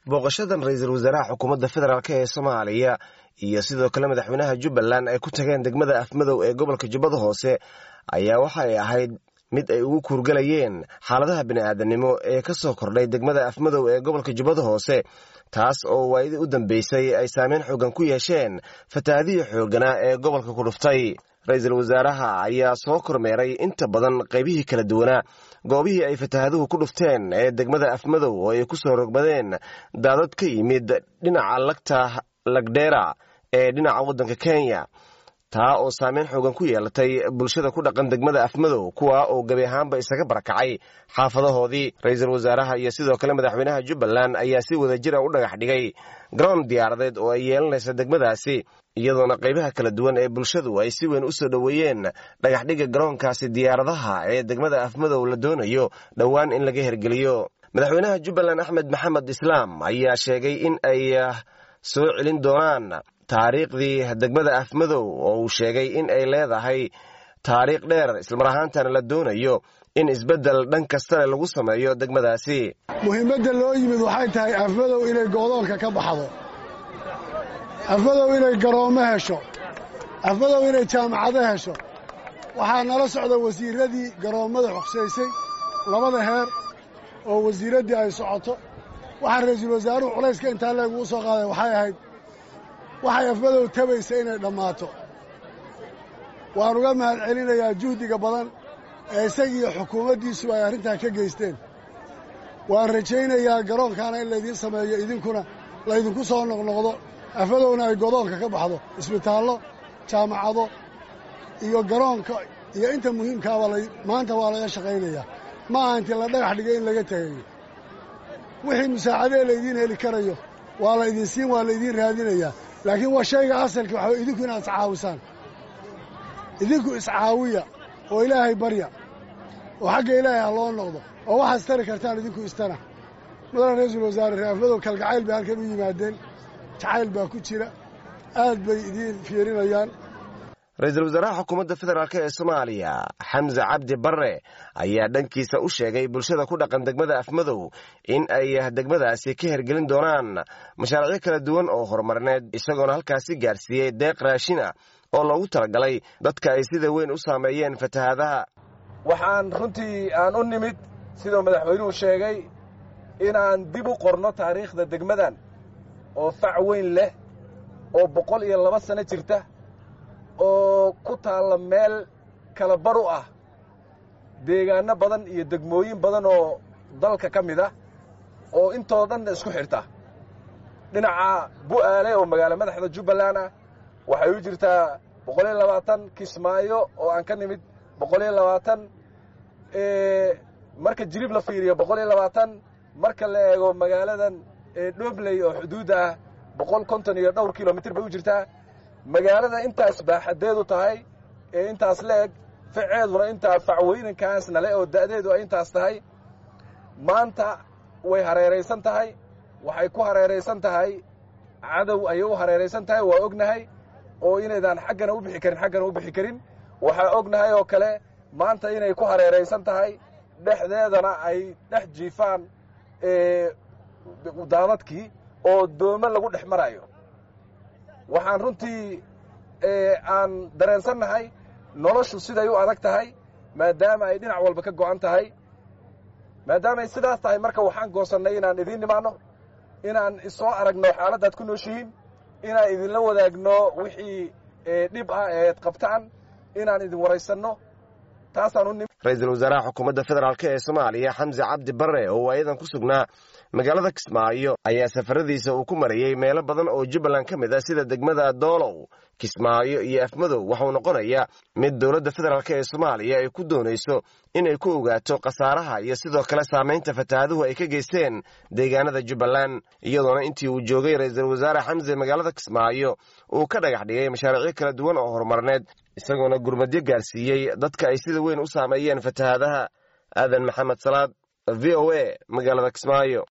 booqashadan ra-iisul wasaaraha xukuumadda federaalk ee soomaaliya iyo sidoo kale madaxweynaha jubbaland ay ku tageen degmada afmadow ee gobolka jubbada hoose ayaa waxay ahayd mid ay ugu kuurgalayeen xaaladaha bini'aadanimo ee ka soo kordhay degmada afmadow ee gobolka jubbada hoose taas oo waayadii u dambeysay ay saameyn xoogan ku yeesheen fatahaadihii xoogganaa ee gobolka ku dhuftay ra-iisul wasaaraha ayaa soo kormeeray inta badan qaybihii kala duwanaa goobihii ay fatahaaduhu ku dhufteen ee degmada afmadow oo ay ku soo rogmadeen daadad ka yimid dhinaca lagta lagdheera ee dhinaca waddanka kenya taa oo saameyn xoogan ku yeelatay bulshada ku dhaqan degmada afmadow kuwa oo gebi ahaanba isaga barakacay xaafadahoodii ra-iisul wasaaraha iyo sidoo kale madaxweynaha jubbaland ayaa si wada jira u dhagax dhigay garoon diyaaradeed oo ay yeelanaysa degmadaasi iyadoona qaybaha kala duwan ee bulshadu ay si weyn u soo dhoweeyeen dhagaxdhigga garoonkaasi diyaaradaha ee degmada afmadow la doonayo dhowaan in laga hergeliyo madaxweynaha jubbaland axmed maxamed islaam ayaa sheegay in ay soo celin doonaan taariikhdii degmada afmadow oo uu sheegay in ay leedahay taariikh dheer islamar ahaantana la doonayo in isbeddel dhan kastale lagu sameeyo degmadaasi muhiimadda loo yimid waxay tahay afmadow inay goodoonka ka baxdo afmadow inay garoommo hesho afmadow inay jaamacado hesho waxaa nala socda wasiirradii garoommada xogsaysay labada heer oo wasiiraddii ay socoto waxaa ra'iisul wasaaruhu culayska intaa leeguu soo qaaday waxay ahayd waxay afmadow tabaysa inay dhammaato waan uga mahad celinayaa juhdiga badan ee isagiiyo xukuumaddiisu ay arrintaa ka geysteen waan rajaynayaa garoonkaana in laydiin sameeyo idinkuna laydinku soo noqnoqdo afmadowna ay godoonka ka baxdo isbitaallo jaamacado iyo garoonka iyo inta muhiimkaaba maanta waa laga shaqaynayaa ma aha intii la dhagax dhigay in laga tegayo wixii musaacadee laydiin heli karayo waa laydin siin waa laydiin raadinayaa laakiin waa shayga asalka waxaa idinku inaad iscaawisaan idinku iscaawiya oo ilaahay barya oo xagga ilaahay ha loo noqdo oo waxaad istari kartaan idinku istana mudane ra-iisul wasaare reer afmadow kalgacayl bay halkan u yimaadeen jacayl baa ku jira aad bay idiin fiirinayaan ra-iisul wasaaraha xukuumadda federaalk ee soomaaliya xamse cabdi barre ayaa dhankiisa u sheegay bulshada ku dhaqan degmada afmadow in ay degmadaasi ka hergelin doonaan mashaariicyo kala duwan oo horumarineed isagoona halkaasi gaarsiiyey deeq raashina oo loogu talagalay dadka ay sida weyn u saameeyeen fatahaadaha waxaan runtii aan u nimid siduu madaxweynuhu sheegay inaan dib u qorno taariikhda degmadan oo fac weyn leh oo boqol iyo laba sano jirta oo ku taalla meel kala bar u ah deegaanno badan iyo degmooyin badan oo dalka ka mid ah oo intoo dhanna isku xidhta dhinaca bu'aale oo magaalo madaxda jubbaland ah waxay u jirtaa boqol iyo labaatan kismaayo oo aan ka nimid boqol iyo labaatan marka jirib la fiiriyo boqol iyo labaatan marka la eego magaaladan dhobley oo xuduudda ah boqol konton iyo dhowr kilomitir bay u jirtaa magaalada intaas baaxadeedu tahay ee intaas la eg faceeduna intaa facweynankaasna le oo da'deedu ay intaas tahay maanta way hareeraysan tahay waxay ku hareeraysan tahay cadow ayay u hareeraysan tahay waa ognahay oo inaydaan xaggana u bixi karin xaggana u bixi karin waxaa ognahay oo kale maanta inay ku hareeraysan tahay dhexdeedana ay dhex jiifaan daadadkii oo doome lagu dhex marayo waxaan runtii aan dareensannahay noloshu siday u adag tahay maadaama ay dhinac walba ka go'an tahay maadaamaay sidaas tahay marka waxaan goosannay inaan idiin nimaanno inaan isoo aragno xaaladdaad ku nooshihiin inaan idinla wadaagno wixii dhib ah eed qabtaan inaan idin waraysanno taasaan u nimi ra-iisul wasaaraha xukuumadda federaalk ee soomaaliya xamse cabdi barre oo waayadan ku sugnaa magaalada kismaayo ayaa safaradiisa uu ku marayey meelo badan oo jubbaland ka mid ah sida degmada doolow kismaayo iyo afmadow waxuu noqonayaa mid dowladda federaalk ee soomaaliya ay ku doonayso inay ku ogaato khasaaraha iyo sidoo kale saamaynta fatahaaduhu ay ka geysteen deegaanada jubbaland iyadoona intii uu joogay ra-iisul wasaare xamse magaalada kismaayo uu ka dhagax dhigay mashaariicyo kala duwan oo horumarneed isagoona gurmadyo gaarsiiyey dadka ay sida weyn u saameeyeen fatahaadaha aadan maxamed salaad v o a magaalada kismaayo